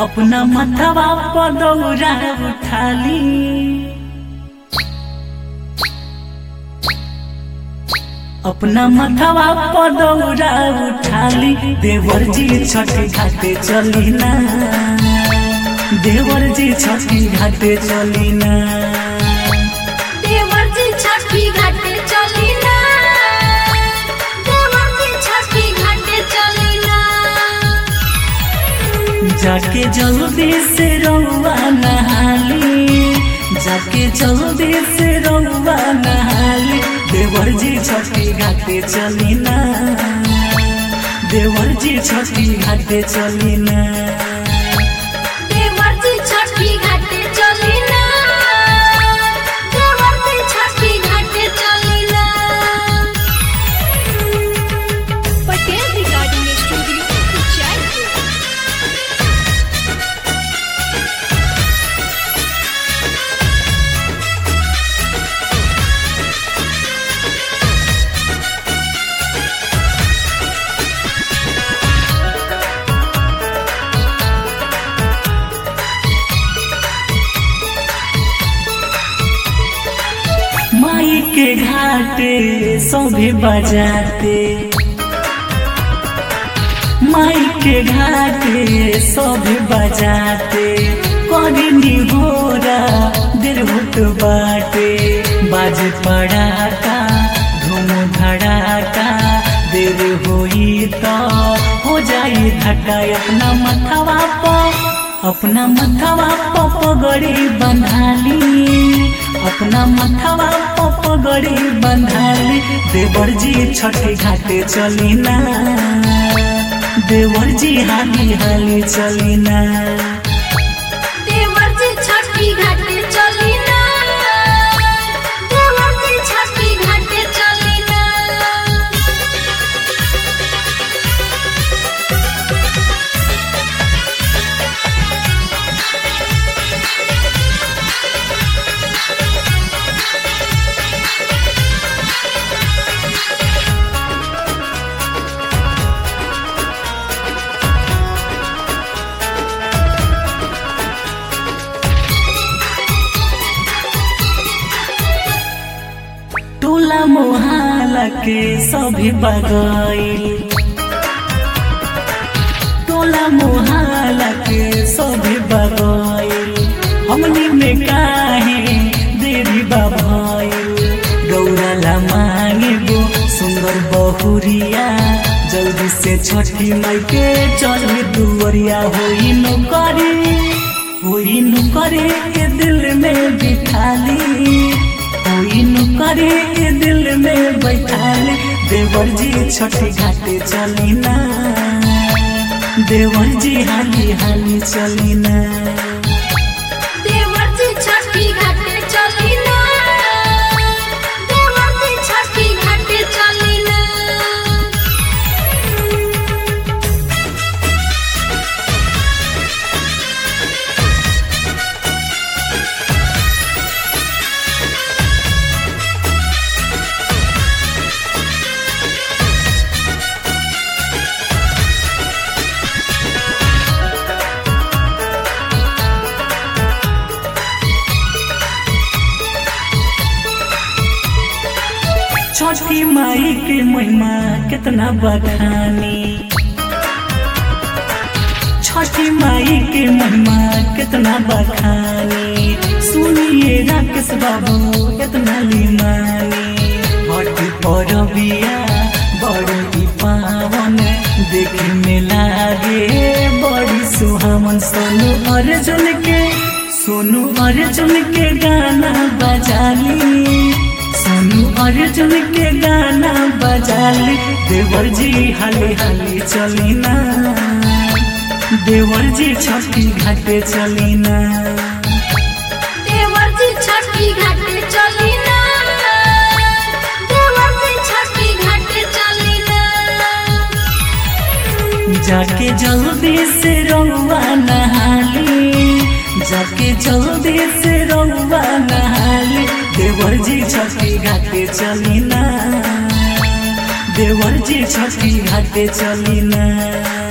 अपना मथवा पदौरा उठाली अपना मथवा पदौरा उठाली देवर जी छठी घाटे चली ना देवर जी छठी घाटे चली ना देवर जी छठी घाटे चली ना देवर जी छठी घाटे चली ना जाके जल्दी से रउआ नहाली जाके जल्दी से रउआ नहाली देवर जी छठी घाटे चली ना देवर जी छठी घाटे चली ना देवर जी छठी घाटे चली ना देवर जी छठी घाटे चली ना पटेल रिगार्डिंग स्टूडियो जयपुर माई के घाटे सभी बजाते माई के घाटे सभी बजाते करी होरा देर होत बाटे बाज पड़ाका धूम धड़ाका देर होई तो हो जाई धक्का अपना मथवा पर अपना मथवा पर पगड़ी बंधाली अपना मथवा पर पगड़ी बंधाली देवर जी छठी घाटे चली ना देवर जी हाली हाली चली ना देवर जी छठी घाटे चली ना देवर जी छठी घाटे चली ना टोला मोहल्ला के सभी बगाई टोला मोहल्ला के सभी बगाई हमनी में काहे देरी बाभाई गौरला मांगे गो सुंदर बहुरिया जल्दी से छठी माई के चल दुवरिया होई नौकरी होई नौकरी के दिल में बिठाली कोई करे के दिल में बैठाले देवर जी छठी घाटे चली ना देवर जी हाली हाली चली ना देवर जी छठी घाटे चली ना देवर जी छठी घाटे चली ना छठी माई के महिमा कितना बखानी छठी माई के महिमा कितना बखानी सुनिए राकेश बाबू कितना लीमानी हट पर बिया बड़ी पावन देखे में लागे बड़ी सुहावन सोनू अर्जुन के सोनू अर्जुन के गाना बजाली सोनू अर्जुन के गाना बजाली देवर जी हाली हाली चली ना देवर जी छठी घाटे चली ना देवर जी छठी घाटे चली ना देवर जी छठी घाटे चली ना जाके जल्दी से रउआ नहाली जाके जल्दी से रउआ नहाली देवर जी छठी घाटे चली ना देवर जी छठी घाटे चली ना